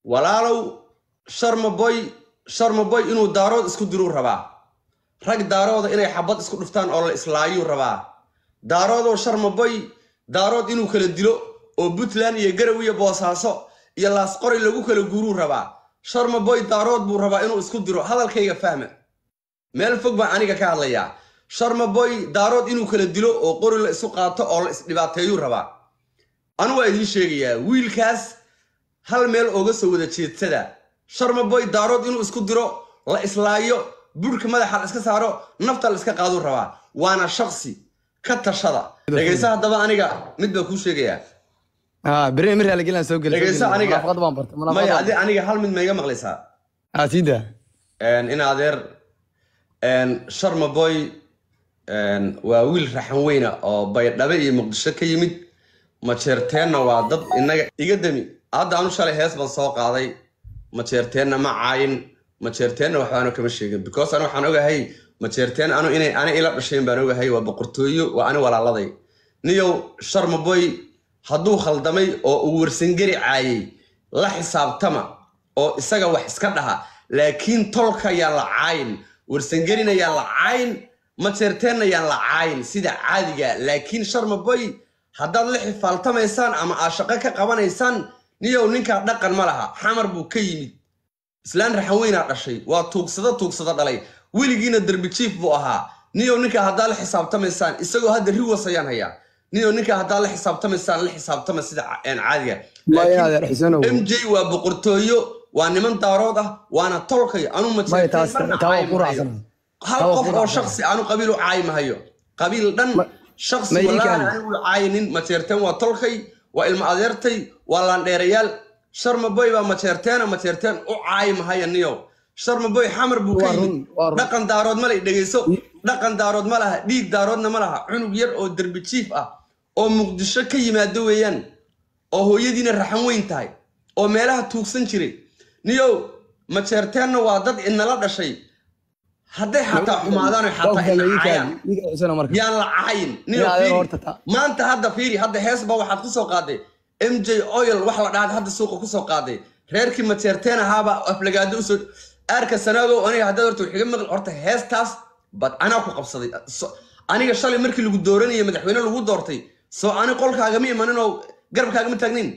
walaalow sharmaboy sharmaboy inuu daarood isku diruu rabaa rag daarooda inay xabad isku dhuftaan oo la islaayuu rabaa daaroodoo sharmaboy daarood inuu kala dilo oo puntland iyo garow iyo boosaaso iyo laasqoray lagu kala guuruu rabaa sharmaboy daarood buu rabaa inuu isku diro hadalkayga fahma meel fog baan aniga ka hadlayaa sharmaboy daarood inuu kala dilo oo qori la isu qaato oo la isdhibaateeyuu rabaa anu waa idiin sheegayaa wiilkaas hal meel ooga soo wada jeedsada sharmaboy daarood inuu isku diro la islaayo burhka madaxa la iska saaro nafta la iska qaaduu rabaa waana shaksi ka tashada dhegaysa haddaba aniga mid baa kuu sheegayaa ها بري مري على قلنا سوق dhegaysa aniga منافقات بان برت maya منافقات adi aniga hal mid ma iga maqlaysaa ها سيدا in adeer sharmaboy waa wiil raxan weyna oo baydhabe iyo muqdisho ka yimid majeerteenna waa dad inaga iga dami hadda anu shalay hees baan soo qaaday majeerteenna ma caayin majeerteenna waxbaanu kama sheegin because anu waxaan ogahay majeerteen anu inay ani ila dhashayn baan ogahay waa boqortooyo waa ani walaaladay niyow sharmaboy hadduu khaldamay oo uu warsangeri caayay la xisaabtama oo isaga wax iska dhaha laakiin tolka yaan la caayin warsangerina yaan la caayin majeerteenna yaan la caayin sida caadiga laakiin sharmaboy haddaad la xifaaltamaysaan ama aad shaqo ka qabanaysaan niyow ninkaa dhaqan ma laha xamar buu ka yimid islaan raxan weynaa dhashay waa tuugsado tuugsado dhalay weligiina derbi jiif buu ahaa niyow ninkaa haddaad la xisaabtamaysaan isagoo hadda riwas ayaan hayaa niyow ninkaa haddaad la xisaabtamaysaan la xisaabtama sida ca- een caadiga ما Laakiin ينادر حسين mj waa boqortooyo waa niman daarood ah waana tolkay anu ما majeerteen يتاس marna تاو caayi قرا mahayo عسنا hal تاو qof قرا oo عسنا shaksi aanu qabiil u caayi mahayo qabiil dhan ما shaksi ما walaahi يكاد anigu caayinin majeerteen waa tolkay waa ilma adeertay waa laandheerayaal sharmaboy baa majeerteena majeerteen u caayi mahaya niyow sharmaboy xamar buu ka yimid وارون وارون dhaqan daarood ma lay dhegayso dhaqan daarood ma laha dhiig daaroodna ma laha cunug yar oo derbi jiif ah oo muqdisho ka yimaado weeyaan oo hooyadiina raxan weyn tahay oo meelaha tuugsan jiray niyow majeerteenna waa dad inala dhashay hadday xataa xumaadaan oy واقف xataa ina يا caayaan يكاد يكاد حسين مركز yaan la caayin niyow يا هذا fiiri هورتا تا maanta hadda fiiri hadda hees baa waxaad ku soo qaaday mj oil wax la dhahaad hadda suuqa ku soo qaaday reerkii majeerteen ahaaba aflagaado usoo aarka sanaagow aniga haddaad horta waxiga maqli horta heestaas bad anaa ku qabsaday So- aniga shalay markii lagu dooranayay madaxweyne lagu doortay soo ani qolkaagama imanin oo garabkaagama taagnin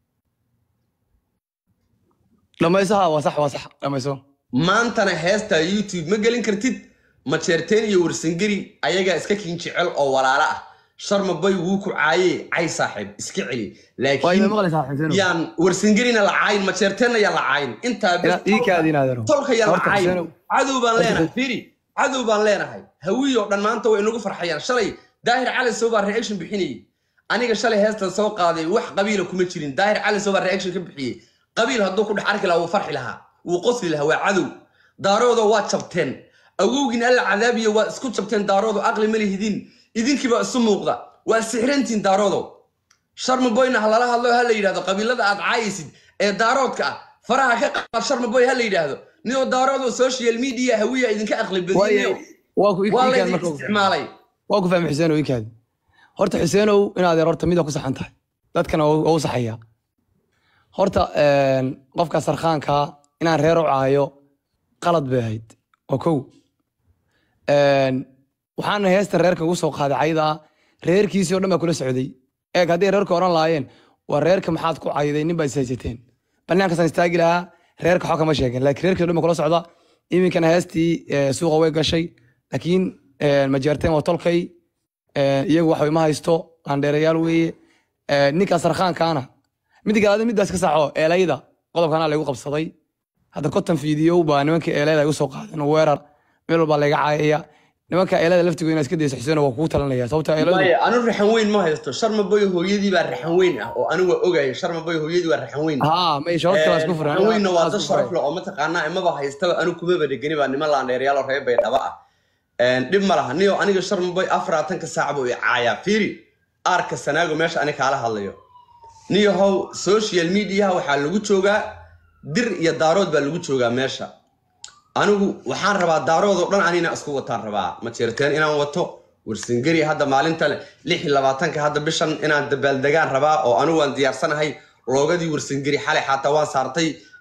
لما يسها وصح وصح لما يسوا maantana heesta youtube ma gelin kartid majeerteen iyo warsangeri ayagaa iska kiin jecel oo walaalo ah sharmaboy wuu ku caayee cay saaxiib iska celi واي laakiin ما مغلس حسين yaan warsangerina la caayin majeerteenna yaan la caayin intaa bes لا يكاد ينادر tolka yaan la هورتا caayin حسين cadow baan هورتا leenahay حسين firi cadow baan leenahay hawiyoo dhan maanta way inagu farxayaan shalay daahir cali sow baa reaction bixinayay aniga shalay heestan soo qaaday wax qabiila kuma jirin daahir cali sow baa reaction ka bixiyey qabiil hadduu ku dhex arki lahaa wuu farxi lahaa wuu qosli lahaa waa cadow daaroodo waa jabteen awowgiin alla cadaabiyo waa isku jabteen daaroodo aqli ma lihidin idinkiibaa isu muuqda waa sixrantiin daaroodo sharmaboyna ha lala hadlo ha la yidhahdo qabiilada aad caayaysid ee daaroodka ah faraha ka qaad sharmaboy ha la yidhaahdo niyoo daaroodo social media hawiya idinka aqli badinayo واي واكو waa يكاد laydin مركز isticmaalay واكو فاهم حسين ويكاد horta xuseenow inaad yar horta mida ku saxan tahay dadkana waa u saxaya horta een, qofka sarkhaanka inaan reer u caayo qalad bay ahayd waa kow Een, waxaana heesta reerka ugu soo qaaday cayda reerkiisii oo dhan baa kula socday eeg hadday reerka oran lahaayeen waa reerka maxaad ku cayday nin baa is haysateen banaankaasaan istaagi lahaa reerka waxba kama sheegin laakiin reerkii oo dhan baa kula socda iminkana heestii eh, suuqa way gashay laakiin eh, majeerteen waa tolkay Eh, iyagu waxba ma haysto landheerayaal weeye Eh, ninka sarkhaankaana mid kale midaas ka saxo eelayda qodobkana laygu qabsaday hadda konton fiidiyow baa nimanka eelayda igu soo qaadeen oo weerar meel walbaa layga caayaya nimanka eelayda laftigood inaad iska dayso xuseen waa kugu talanaya sababta eeladu maya anu raxan weyn ma haysto sharmaboy hooyadii baa raxan weyn ah oo anigu waa ogaya sharmaboy hooyadii waa raxan weyn haa may shoorta kala isku furan raxan weynna waa dad sharaf leh oo mataqaanaa imaba haystaba anu kumaba dhegani baa niman laandheerayaal oo reer baydhaba ah dhib ma laha niyo aniga sharmaboy afaraatanka saac buu i caayaa fiiri aarka sanaago meesha ani kaala hadlayo niyo how social mediaha waxaa lagu joogaa dir iyo daarood baa lagu joogaa meesha anigu waxaan rabaa daaroodoo dhan anina isku wataan rabaa majeerteen inaan wato warsingeri hadda maalinta lix iyo labaatanka hadda bishan inaan dabaaldegaan rabaa oo anigu waan diyaarsanahay loogadii warsingeri xalay xataa waan saartay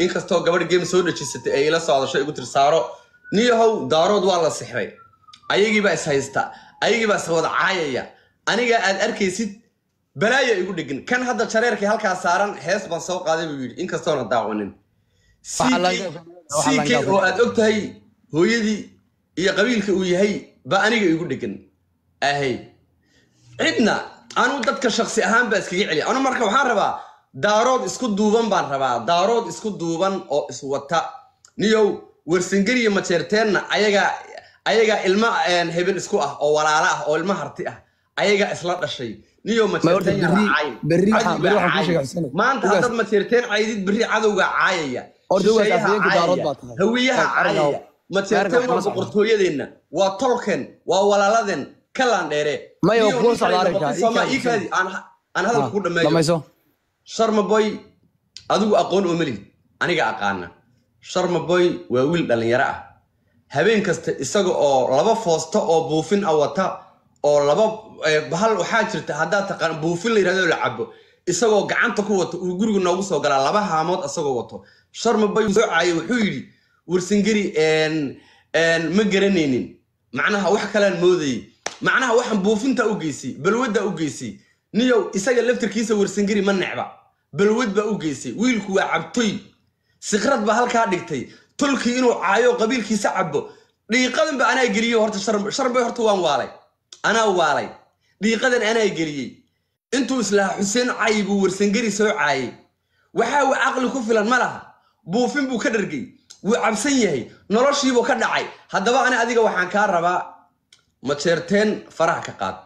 inkastoo gabadh game soo dhejisatay ay ila socdasho igu tiri saaro niyahow daarood waa la sixray ayagiibaa is haysta ayagiibaa is wada caayaya anigaa aad arkaysid balaaya igu dhegin kan hadda jareerkii halkaa saaran hees baan soo qaaday buu yidhi inkastoona daawanin Waxaa laga- waxaa ck laga- oo aad og tahay hooyadii iyo qabiilka uu yahay ba aniga igu dhegan ahay cidna anu dadka shaksi ahaan baa iskaga celiya anu marka waxaan rabaa daarood isku duuban baan rabaa daarood isku duuban oo iswata niyow warsangeliya majeerteenna ayagaa ayagaa ilma een, hebel isku ah oo walaalo ah oo ilma harti ah ayagaa isla dhashay niyow Ma horta majeerteen yaa berri- caayin. berri waxaan- Cadowgaa berri waxaan kuu caayin. sheegay Xuseen. maanta Ugaas. haddaad majeerteen caydid berri cadowgaa caayaya Horta ugaas shisheeyaha afhayeenka daarood caayaya, baa tahay. hawiyaha Arrinka- caayaya majeerteen arrinka waa kala socda. boqortooyadeenna waa tolken waa walaaladeen kalaan dheere Maya, Niyow kuwa ninkaan socda ay arrinka, noqotay Soomaa- ii kaadi, ii kaadi, aan aan hadalka ku dhameeyo dhamayso sharma boy adigu aqoon oo melihid aniga aqaana sharma boy waa wiil dhallinyaro ah habeen kasta isaga oo laba foosto oo buufin ah wata oo laba eh, hal waxaa jirta haddaad taqaan buufin la yidhahdo la cabo isagoo gacanta ku wato uu guriga noogu soo galaa laba haamood isagoo wato sharma boy soo caayay wuxuu yidhi warsingeri een, een, ma garanaynin macnaha wax kalaan moodayay macnaha waxaan buufinta u geysay balwadda u geysay niyow isaga laftirkiisa warsangeri ma necba balwad baa u geysay wiilku waa cabtoy sikrad baa halkaa dhigtay tolkii inuu caayo qabiilkiisa cabo dhiiqadan ba anaa geliyey horta shar- sharbay horta waan waalay anaa waalay dhiiqadan anaa geliyey intuu islahaa xuseen caayi buu warsangeri soo caayay waxaa uu caqli ku filan ma laha buufin buu ka dhargay wuu cabsan yahay noloshiibuu ka dhacay haddaba ani adiga waxaan kaa rabaa majeerteen faraha ka qaad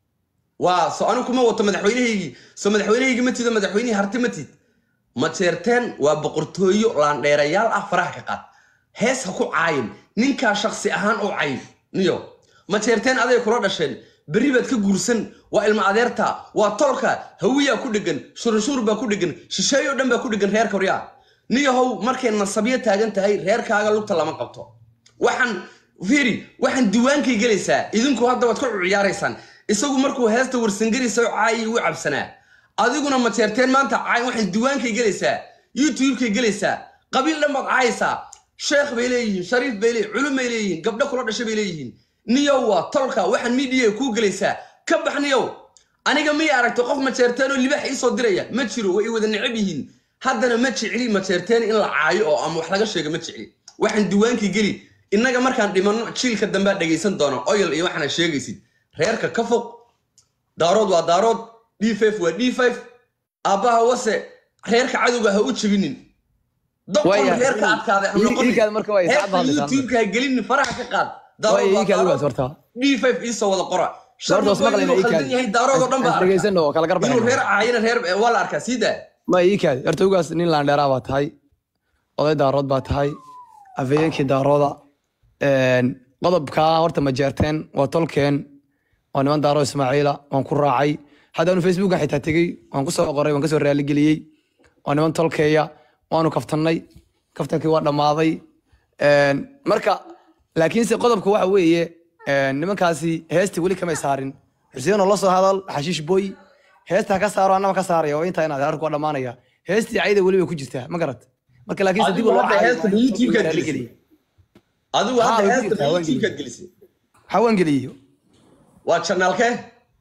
waa so anigu kuma wato madaxweynahaygii so madaxweynahaygii ma tido madaxweynihii harti ma tid majeerteen waa boqortooyo laandheerayaal ah faraha ka qaad hees ha ku caayin ninkaa shaksi ahaan u cayin niyo majeerteen aday kula dhasheen berri baad ka guursan waa ilma adeerta waa tolka hawiyaa ku dhegan shurunshuur baa ku dhegan shisheeyo dhan baa ku dhegan reerka horyaa niyahow markay nasabyo taagan tahay reerkaaga lugta lama qabto waxaan fiiri waxaan diwaankay gelaysaa idinku hadda waad ku ciyaaraysaan isagu markuu heesta warsangeri soo caayay u cabsanaa adiguna majeerteen maanta caay waxaan diwaankay gelaysaa youtubekay gelaysaa qabiil dhan baad caayaysaa sheekh bay leeyihiin shariif bay leeyihin culum bay leeyihiin gabdho kula dhashay bay leeyihiin niyow waa tolka waxaan midiya kuu gelaysaa ka bax niyow aniga miyay aragtay qof majeerteen oo libaax iisoo diraya ma jiro way i wada necab yihiin haddana ma jecli majeerteen in la caayo oo ama wax laga sheego ma jecli waxaan diwaankii geli innaga markaan dhimanno jiilka dambea dhegaysan doono oyal iyo waxaana sheegaysid reerka ka fog daarood waa daarood d waa d aabbaha wase reerka cadowga ha u jebinin doqon Waya, reerka ii- adkaaday ha ii- noqonin. ii kaad marka waa isaacad Heerka baa hadlaysaa. youtube-ka ha gelinin faraha ka qaad Waya, ii kaad ugaas daarood horta. d iisoo wada qora horta was maqlayna ii kaadi yahay daarood oo dhan baa arka. dhegeysanno oo kala inuu garbaxayno reer caayina reer waa la arkaa sii daa ma ii kaadi horta ugaas nin laandheeraa baa tahay oday daarood baa tahay afhayeenkii daarooda Een, qodobkaa horta ma jeerteen waa tolkeen waa niman daaro ismaaciila waan ku raacay haddaanu facebooka xitaa tegey waan ku soo qoray waan kasoo raaligeliyey waa niman tolkeeya waanu kaftannay kaftankii waa dhammaaday Een, marka laakiinse qodobka waxa weeye een, nimankaasi heestii weli kamay saarin xuseenoo la soo hadal xashiish boy heesta ha ka saaro annaba ka saaraya oo intaa inaad arku waa dhammaanaya heestii cayda weli bay ku jirtaa ma garat marka laakiinse dib Adigu loo hadda caayo heesta YouTube-kaad waa in gelisay. raaligeliyey. adigu Haa, hadda way ku heesta jirtaa, waan youtube-kaad gelisay hawaan geliyo waa janaalkee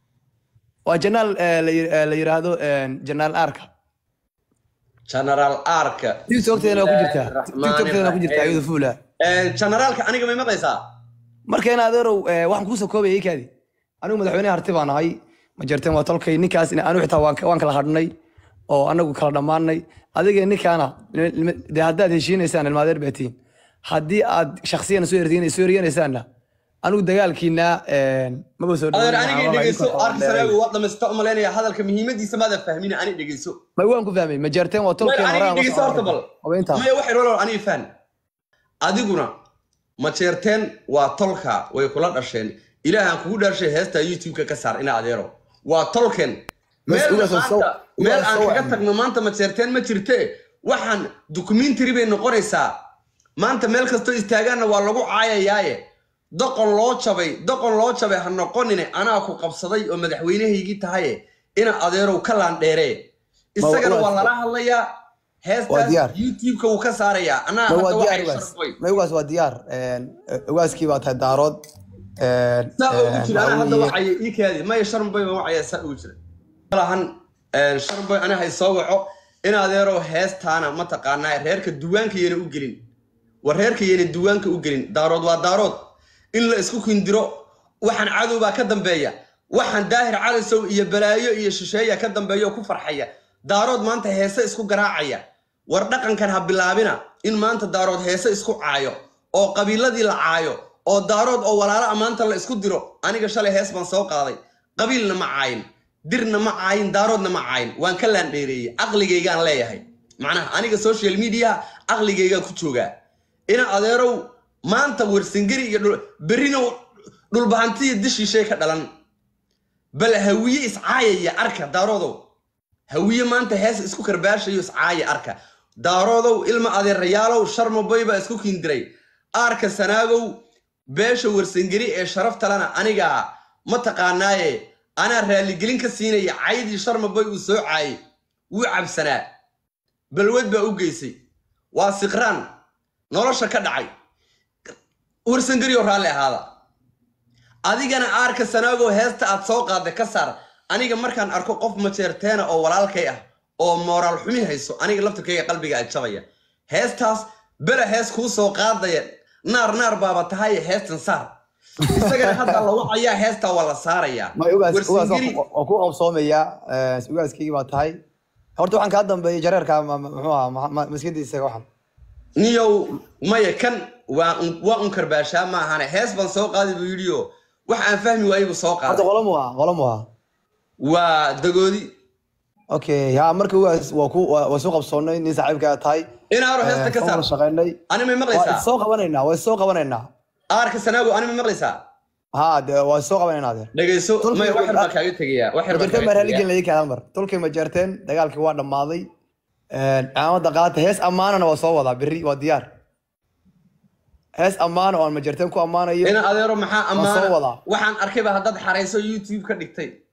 waa janaal eh, la yir- eh, la yiraahdo eh, janaal arka generaal arka tiktokteena waa ku jirtaa tiktokteena ku jirtaa iyadu fuula generaalka aniga may maqlaysaa marka in adeerow eh, waxaan kuusoo koobaya ikaadi anigu madaxweyne harti baan ahay ma jarteen waa tolkay ninkaas in- anigu xitaa waan ka- waan kala hadhnay oo anagu kala dhammaanay adiga ninkaana nima- nima- dee haddaad heshiinaysaan ilmaadeer baatiin haddii aad shaksiyana soo erdiin- soo eryanaysaanna anigu dagaalkiina eh, maba soo adeer dhaweyn, aniga waxaan dhegeyso idinka arka dheereey. saraagu waa dhamaysta umalaynaya hadalka muhiimadiisa maada fahmina ani dhegeyso ma waan ku fahmay ma jarteen waa tolkeen aniga horaan dhegeyso horta bal habeynta maya waxay rolol aniga fahn adiguna ma jeerteen waa tolka way kula dhasheen ilaahaan kugu dhaarshay heesta youtube-ka ka saar ina adeero waa tolken Mas- meel ugaas oo maanta- soo- meel ugaas aan soo kaga wacni. tagno maanta ma jeerteen ma jirte waxaan documentary bay noqonaysaa maanta meel kastoo istaagaanna waa lagu caayayaaye doqon loo jabay doqon loo jabay ha noqonine anaa ku qabsaday oo madaxweynahaygii tahaye ina adeerow ka laandheere isagana ugaas- waa lala hadlayaa heestaas diyaar. youtube-ka wuu ka saarayaa anaa ma hadda waa diyaar waxay ugaas sharfoy ma ugaas waa diyaar ugaaskii baa tahay daarood saa ugu jira anaa hadda waxaa wacaya ii kaadi maya sharmboy baan wacaya saa ugu jira malahan sharmboy ani hay soo waco in adeerow heestaana mataqaanaa reerka duwaanka yana u gelin war reerka yana duwaanka u gelin daarood waa daarood in la isku kindiro waxaan cadow baa ka dambeeya waxaan daahir calisow iyo balaayo iyo shisheeya ka dambeeya oo ku farxaya daarood maanta heese isku garaacaya war dhaqankan ha bilaabina in maanta daarood heese isku caayo oo qabiiladii la caayo oo daarood oo walaalo a maanta la isku diro aniga shalay hees baan soo qaaday qabiilna ma caayin dirna ma caayin daaroodna ma caayin waan ka laandheereeyey caqligaygaan leeyahay macnaha aniga social media caqligaygaan ku joogaa ina adeerow maanta wersangeri iyo dhul- berrina dhulbahantiya dishiishay ka dhalan bal hawiye iscaayaya arka daaroodow hawiye maanta hees isku karbaashayo iscaaya arka daaroodow ilma adeerayaalow sharmaboy baa isku kindiray aarka sanaagow beesha wersangeri ee sharaftalena anigaa mataqaanaaye anaa raaligelin ka siinaya caydii sharmaboy uu soo caayay wuu cabsanaa balwad baa u geysay waa siqraan nolosha ka dhacay wersangerioo raalli ahaada adigana aarka sanaagoo heesta aad soo qaadday ka saar aniga markaan arko qof majeerteena oo walaalkay ah oo mooraal xumi hayso aniga laftirkayga qalbiga ajabaya heestaas bela hees kuu soo qaadaya naar naar baaba tahay heestan saar isagana hadda la wacayaa heestaa waa la saarayaa ma ugaas ugaas Wersangeri- waa ku qabsoomaya ugaaskii baa tahay horta waxaan kaa dambeeyay jareerka ma- ma- muxuu ahaa ma- ma- maskiintiisa waxan niyow maya kan waa un waa un karbaashaa ma ahane hees baan soo qaaday buu yidhi oo wax aan fahmi waayey buu soo horta qaaday qolamu ahaa qolamu ahaa waa dagoodi okay ha marka ugaas waa ku waa waa soo qabsoonnay nin saaxiibkaa tahay inaaro heesta ka waan saar wada shaqaynay ani may waa maqlaysaa soo qabanaynaa waa soo qabanaynaa aarka sanaago ani may maqlaysaa ha de waa soo qabanaynaa adeer dhegayso Tolkien may wax yar baa waa- kaaga tegayaa wax yar baa majarteen baa kaaga raali tegayaa gelin laga hal mar tolkay majarteen dagaalkii waa dhammaaday caamadda qaata hees ammaanana waa soo wadaa berri waa diyaar hees ammaana oo aan majarteen ku ammaanayo ina adeero maxaa Waan soo ammaana wadaa. waxaan arkayba haddaad xarayso youtube ka dhigtay